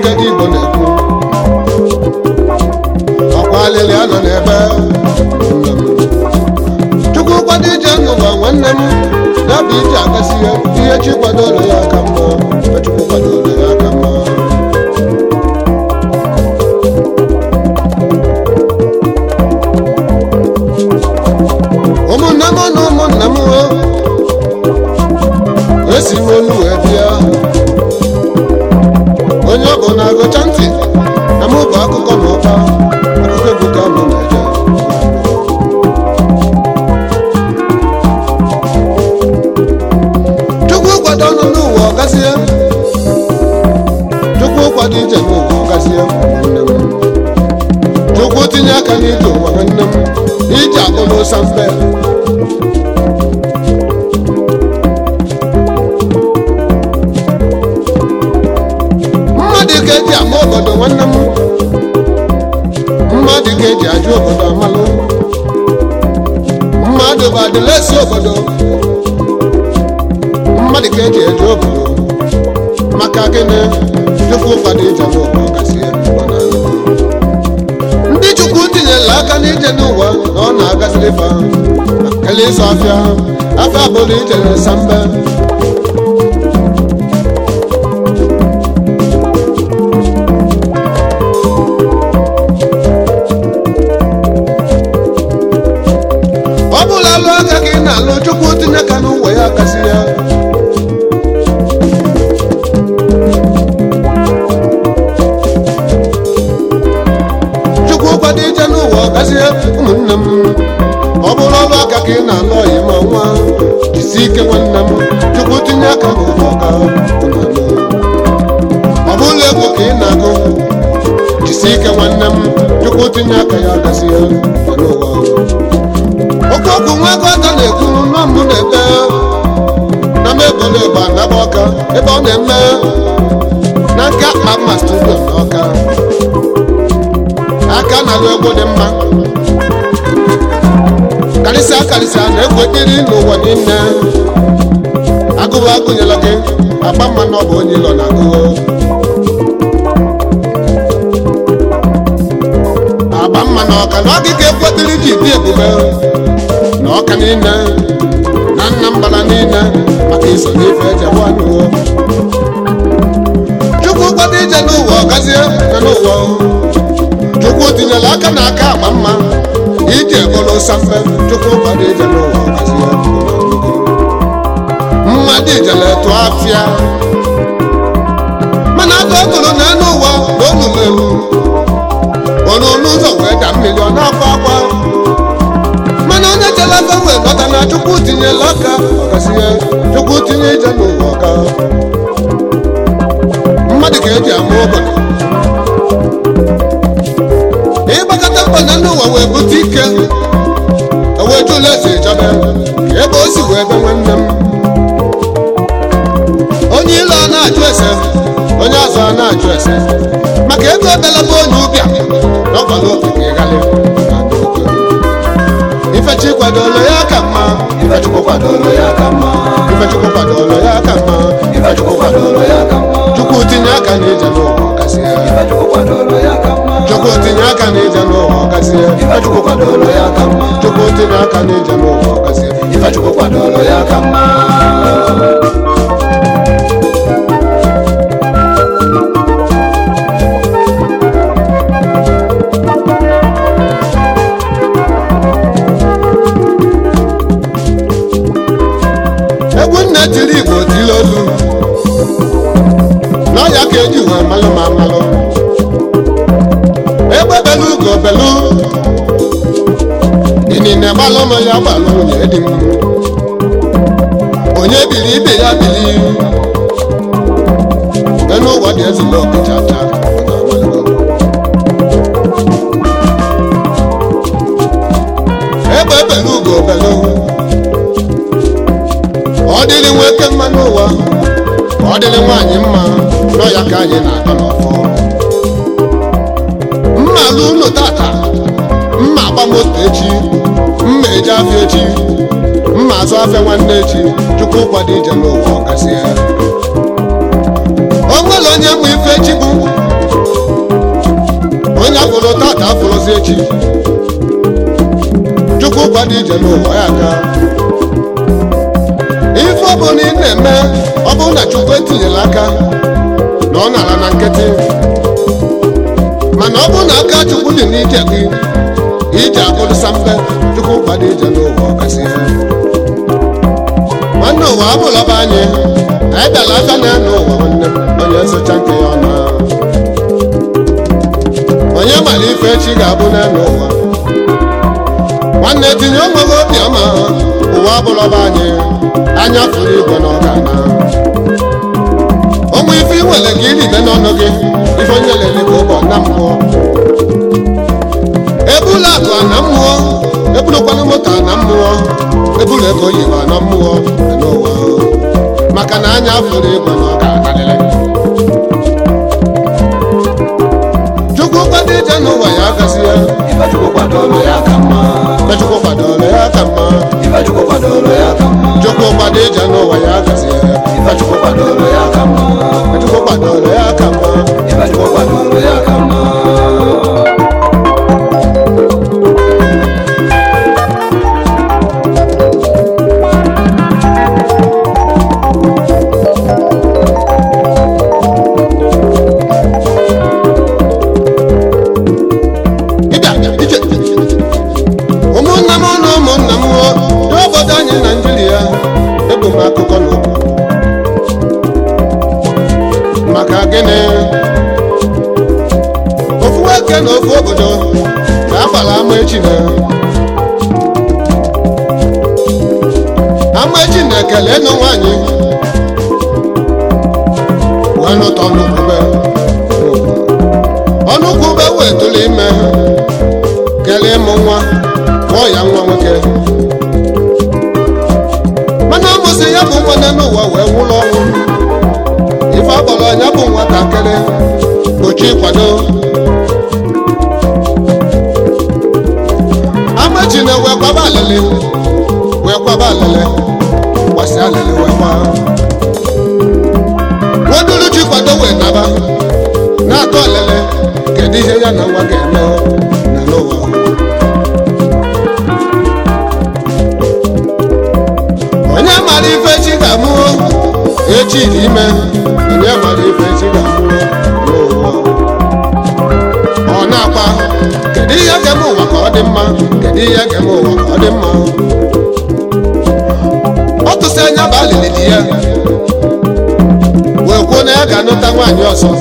ije dị igbo na-ekwu ọkwa alịlị anọ n'ebe nne m. chukwu kwado ije n'ụwa nwanne m ya bụ ije agasị ya ihe chi kwadoro ya aka mma ebe chukwu kwadoro ya aka mma ụmụnne m na ụmụnna m o esi m olu wee bịa onye ọ bụ na-agụcha ntị na mụ bụ akụkọ na ụka akụkọ egwu ka mụ na-eje chukwu kwado ọnụ n'ụwa ọgazie chukwu kwado ije n'ụwa ọgazie nwanne m chukwu tinye aka n'ije ụwa nwanne m ije akpụrụ sampe mmadụ ka eji ama obodo nwanne m mmadụ ka eji ajụ obodo amalụ mmadụ bụ adịlesi obodo mmadụ ka eji eje obodo maka gịnị chukwu kwado ije n'ụwa ọgasị ya ọ na-alụ. ndị chukwu tinyela aka n'ije n'ụwa na ọ na-agaziri fa ele ịzụ afịa afịa bụrụ ije sambe ọ bụla alụ aka ka ị na-alụ chukwu tinye aka n'ụwa ya kasị ya chukwu kwado ije n'ụwa ọgazie ụmụnne m ọ bụrụ ọrụ aka ka ị na-alụ ọyị ma nwa jisi ike nwanne m chukwu tinye aka n'ụwa ọga ụnanụ. ọ bụrụ egwu ka ị na-agụ jisi ike nwanne m chukwu tinye aka ya gazie ya n'ụwa oke okwu nwa ego aka na-ekwu nọ mbụ na-ete na m ebolo ịgba naba ọka ebe ọ na-eme na nke akpa mma studio na ọka aka na-alụ egwu dị mma karịsịa karịsịa na-egwu ekpiri n'ụwa niile agụụ agụnyela gị agba mma na ọ bụ onye ilo na agụụ agba mma na ọka na ọgịga ekwetiri ji dị ebube na ọka niile na nna mbara niile maka iso n'ife ejegbu anụwo chukwu kwado ije n'ụwa ọgazie na n'ụwa chukwu tinyere aka na aka agba mma ije bụrụ sampe chukwu kwado ije n'ụwa ọgazie mmadụ ijele tụọ afịa mana aka ọ tụrụ n'elu ụwa na olulu elu olulu ụzọ wee da mmiri ọ na-akwa akwa mana onye jere aka wee ghọta na chukwu tinyela aka ọgazie chukwu tinye ije n'ụwa ọga mmadụ ka eji ama obodo ịgbakọta mkpana n'ụwa wee bute ike wee jụla eze ịchọbe ebe o si wee be nwanne m onye ile ọ na-ajụ ese onye ọzọ ọ na-ajụ ese maka ego ebelaba onye ụbịa na ọgbara okike ịghali ifechi kwadoro ya ka mma Ifechukwu kwadoro ya ka mma. ifechukwu kwadoro ya ka mma Ifechukwu kwadoro ya ka mma. chukwu tinye aka n'ije n'ụwa ọgasị ya Ifechukwu kwadoro ya ka mma. chukwu tinye aka n'ije n'ụwa ọgasị ya Ifechukwu kwadoro ya ka mma. chukwu tinye aka n'ije n'ụwa ọgasị ya Ifechukwu kwadoro ya ka mma. egwu nne tiri igbo tiri olu n'ọya ka eji wee malụ ma malụ egbe belu ugo belu inine gbalụ nọ ya gbalụ nwunye di m onye biri ibe ya biri enu ụwa dị ezigbo okechata egbe belu ugo belu ọ dịrị nwoke mma n'ụwa ọ dịrị nwaanyị mma n'ọya ka anyị na-atọ n'ọfọ mma alụ ụlọ tata mma agba moto echi mma eje afịa echi mma azụ afịa nwanne echi chukwu kwado ije n'ụwa ọgasị ya o nwere onye mma ife echi bụ ije n'ụwa ya aka ife ọ bụla ị na-eme ọ bụrụ na chukwu etinyela aka na ọ nara na nkịtị mana ọ bụrụ na aka chukwu dị n'ije gị ije abụrụsa mbe chukwu kwado ije n'ụwa ọkasị ya nwanne ụwa abụlọba anyị anyị dara aka na ya n'ụwa nwanne m onye socha nke ya ọna onye mara ife echi ga-abụ n'elu ụwa nwanne tinye onweghị obiọma ụwa abụrọba anyị anya fụrụ igwe na ọgana onwe ife ị nwere ka iribe n'ọnụ gị ife onye lele ka ụbọ na mmụọ ebula akụ na mmụọ ebulukwana moto na mmụọ ebulu ego oyibo na mmụọ dị n'ụwa maka na anya fụrụ igwe na ọga akalịlị chukwu kwado ije n'ụwa ya agazi ya ife chukwu kwadoro ya ka mma na chukwu kwadoro ya ka mma ife chukwu kwadoro ya ka mma chukwu kwado ije n'ụwa ya agazi ya ife chukwu kwadoro ya ka mma na chukwu kwadoro ya ka mma ife chukwu kwadoro ya ka mma ịbịa ije ụmụnna m na ụmụnna m dị obodo anyị naijiria ebu m akụkọ n'okwu maka gịnị ofu nwoke na ofu obodo ga-agbara ama echi na ama echi na-ekele nụ nwaanyị wee nụta ọnụkwube ọnụkwube wee tụrụ ime kelee ịmụ nwa mụọ ya nwa nwoke mana amụsị ya bụ nwanne n'ụwa wee nwụrụ ọnwụ ife akpọrọ ya bụ nwatakịrị ochi kwado amachi na wee kwaba alịlị wee kwaba alịlị gbasi alịlị wee kwa nwaduluchi kwado wee naba na-atụ alịlị kedu ihe ya na nwa ga-eme na n'ụwa onye mara ife chi ga-amụ echi dị ime onye mara ife chi ga-amụ n'ụwa ọ na-akpa kedu ihe ga-eme ụwa ka ọ dị mma kedu ihe ga-eme ụwa ka ọ dị mma ọ tụsị anya bụ alịlị di ya wee kwuo na ya ga-anụta nwaanyị ọzọ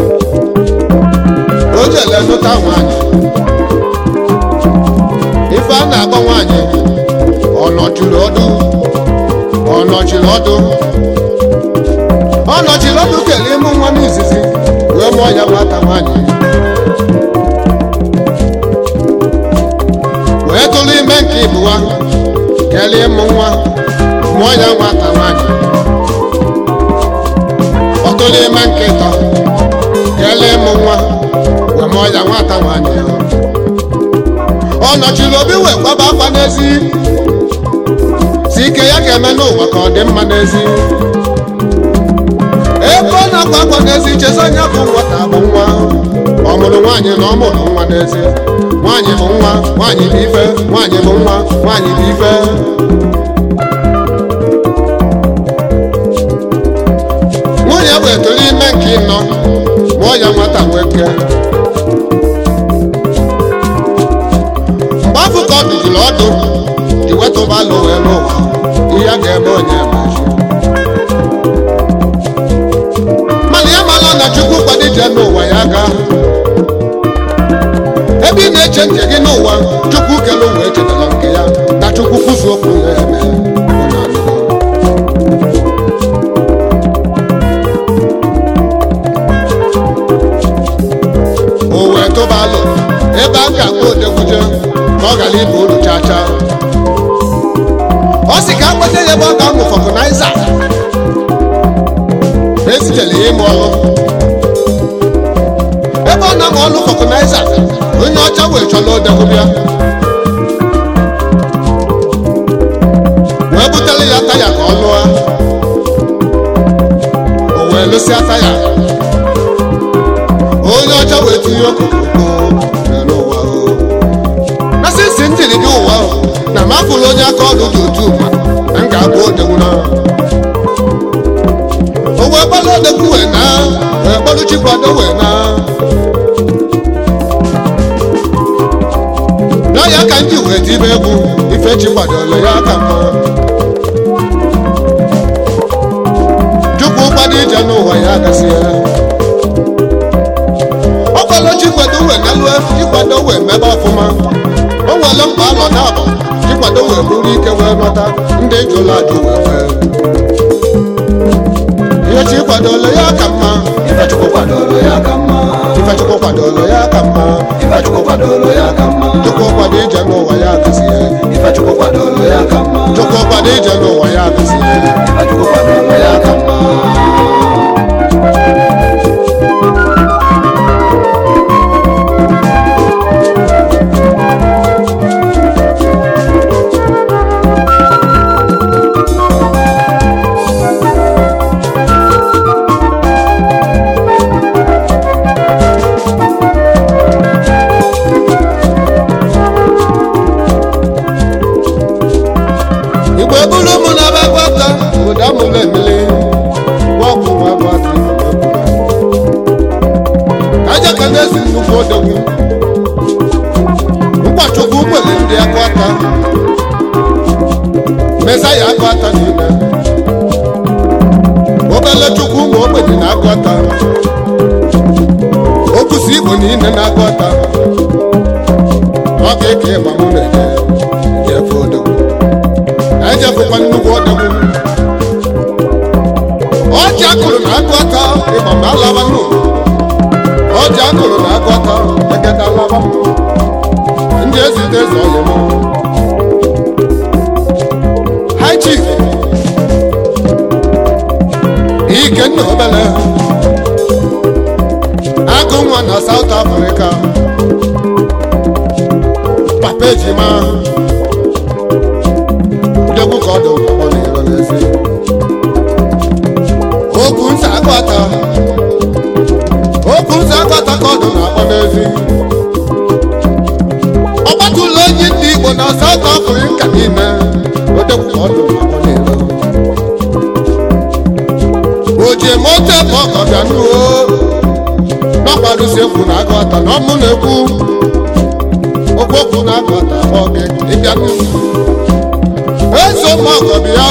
o jele nụta nwaanyị ife a na-akpọ nwaanyị ọ nọchiri ọdụ ọ nọchiri ọdụ ọ nọchiri ọdụ kelee ịmụ nwa n'izizi wee mụọ ya nwata nwaanyị wee tụrụ ime nke ịbụwa kelee ịmụ nwa mụọ ya nwata nwaanyị ọ tụrụ ime nke ịtọ kelee ịmụ nwa wee mụọ ya nwata nwaanyị ọ nọchiri obi wee kwaba akwa n'ezi si ike ya ga-eme n'ụwa ka ọ dị mma n'ezi ebe ọ na-akwa akwa n'ezi chezi onye bụ nwata bụ nwa ọ mụrụ nwaanyị na ọ mụrụ nwa n'ezi nwaanyị bụ nwa nwaanyị bụ ife nwaanyị bụ nwa nwaanyị bụ ife nwunye bụ etolu ime nke ịnọ mụọ ya nwata nwoke mgbe afọ ka ọ dụjiri ọdụ iwetụbalụ wee n'ụwa ihe a ga-eme onye machi mana ya mara na chukwu kwado ije n'ụwa ya ga ebe ị na-eche nke gị n'ụwa chukwu kele ụwa echetara nke ya na chukwu kwụsị okwu ya eme unu anụgo? o wee tụbalụ ebe a ga-akpọ odekwuje ka ọ ghara ịba uru chaa chaa ọ sị ka akpata ya ebe ọ ga-amụ fọkụnaiza esitele ya ịmụ ọrụ ebe ọ na-amụ ọrụ fọkụnaiza onye ọcha wee chọrọ odekwubịa wee butere ya taya ka ọ lụọ o wee lụsịa taya onye ọcha wee tinye okokoko n'ụwa o na sisi ntiri gị ụwa o na mafụ ya ka ndị wee tibe egwu ifechi kwadoro ya ka mma chukwu kwado ije n'ụwa ya gasị ya ọkwalo chikwado wee nalue ịkwado wee mebe ọfụma o nwere mkpa alọ na abọ ịkwado wee bụrụ ike wee nọta ndị jụrụ ajụ wee wee ihe chi kwadoro ya ka mma Ifechukwu kwadoro ya ka mma ifechukwu kwadoro ya ka mma Ifechukwu kwadoro ya ka mma chukwu kwado ije n'ụwa ya gasị ya Ifechukwu kwadoro ya ka mma chukwu kwado ije n'ụwa ya gasị ya Ifechukwu kwadoro ya ka mma igbo ebulu mụ na ebe gwata obodo amụrụ emili gwọkwụ nwa gwata aja ka na-esi nnukwu odogwu mkpachukwu kwere ndị agwata meza ya agwata niile obele chukwu ma ogbenye na agwata okusi igbo niile na agwata ọ ga-eke ịgba mụ na-eje jefe odogwu ejefukwa nnukwu odogwu ọjị akụrụ na agụata ịgba ma alaba nụ ọjị akụrụ na agụata egede alaba ndị ezite eze ọyị mụ high chief ikenna obele agụ nwa na south africa papa ejima ndegwu ka ọ dị ụkọ n'iro n'ezi okwu ntị agbata okwu ntị agbata ka ọ dị na-akpọ n'ezi ọ gbatụla onye ndị igbo na South Africa niile odegwu ka ọ dị na-akpọ n'iro oje moto ebe ọkọ bịa nuo n'ọkwarụsi ekwu na agụata na ọmụ na-ekwu okwu okwu na agụata akpọ gị ịbịa n'ihu eso m ọgọbị ya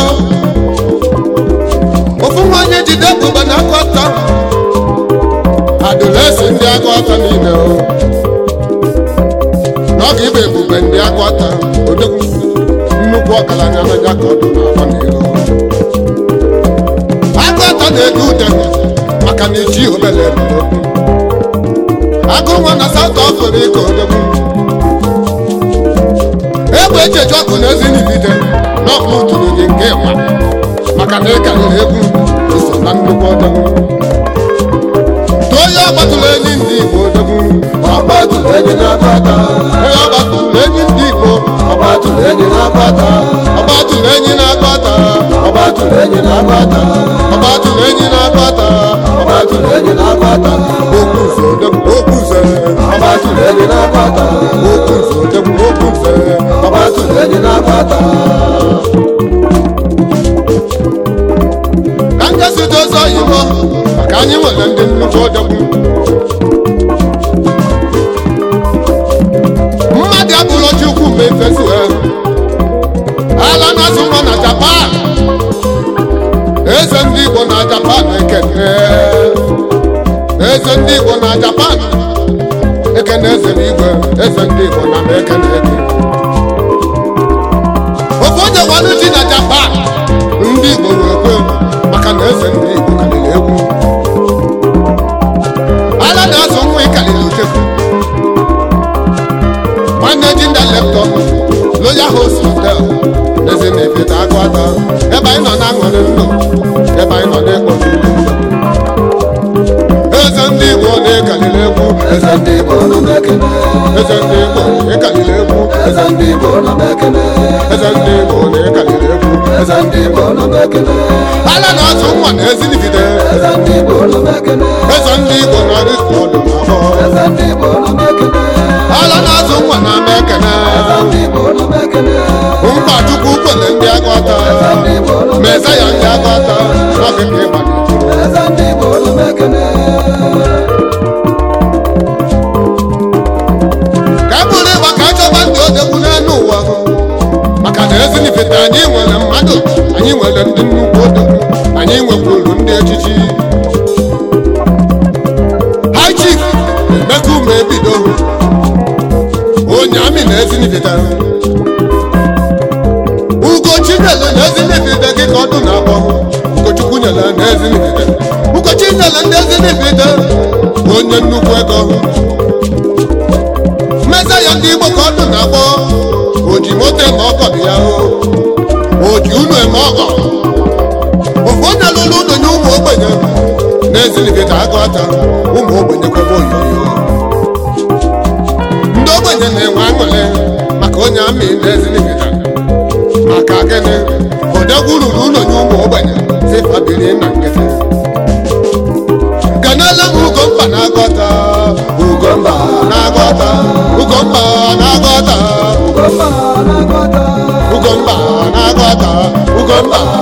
ofu nwanyị jide ebube na akọta adịrịsị ndị akọta niile o n'oge ịba ebube ndị akọta odogwu nnukwu ọgaranya n'anya ka ọdụ na-agba n'iro akọta na-ede ude maka na eji obele ebule agụ nwa na South Africa odogwu egbe echeju ọkụ na ezi nibide n'ọkụ tụrụ gị nke ịma maka na ịkarịrị egwu iso na nnukwu odogwu tụọ ya ọgbatụrụ enyi ndị igbo odogwu Ọgbatụrụ enyi na-agbata onye ọgbatụrụ enyi ndị igbo Ọgbatụrụ enyi na-agbata ọgbatụrụ enyi na-agbata Ọgbatụrụ enyi na-agbata ọgbatụrụ enyi na-agbata Ọgbatụrụ enyi na-agbata okwu nze odogwu okwu nze Ọgbatụrụ enyi na-agbata okwu nze odogwu okwu nze Ọgbatụrụ enyi na-agbata ka ndị site ụzọ oyibo maka anyị nwere ndị nnukwu odogwu mmadụ abụrụ chukwu mgbe efesu ha ala na-azụ nwa na japan eze ndị igbo na japan ekene eze ndị igbo na japan ekene eze n'igwe eze ndị igbo na m ekene gị ofu onye gwanụ ji na japan ndị igbo wee kwe maka na eze ndị igbo karịrị egwu ala na-azụ nwa ịkarịrị utekwu managing director loyal host hotel eze na-efeta agụ ata ebe anyị nọ na-aṅụrị ndụ ebe anyị nọ na-ekpo eze ndị igbo na-ekaliri egwu Eze ndị Igbo nọ n'ekele eze ndị igbo ịkaliri egwu Eze ndị Igbo nọ n'ekele eze ndị igbo na-ekaliri egwu Eze ndị Igbo nọ n'ekele ala na-azụ nwa na ezinifite Eze ndị Igbo nọ n'ekele eze ndị igbo na ristọdụ na afọ Eze ndị Igbo nọ n'ekele ala na-azụ nwa na ama ekene Eze ndị Igbo nọ n'ekele mkpa chukwu kwere ndị agụata Eze ndị Igbo nọ ma eze ya ndị agụata n'oge ka ịgba Eze ndị Igbo nọ n'ekele ka e bụrụ ịgba ka achọba ndị odegwu ezinifite ugochi nyere na ezinifite gị ka ọdụ na-akpọ ugochukwu nyere na ezinifite ugochi nyere ndị ezinifite onye nnukwu ego mmeza ya ndị igbo ka ọdụ na-akpọ oji moto eme ọgọ dị ya o oji unu eme ọgọ ofu onye lụrụ ụlọ nye ụmụ ogbenye na-ezinifite agụ ata ụmụ ogbenye kwebe oyoyo ndị ogbenye na-enwe aṅụrị maka onye amị na-ezinifite maka gịnị odegwu ruru ụlọ nye ụmụ ogbenye si fabiri na nkịtị ganala m ugomba na-agọta ugomba na-agọta ugomba na-agọta Ugomba na-agọta. ugomba na-agọta ugomba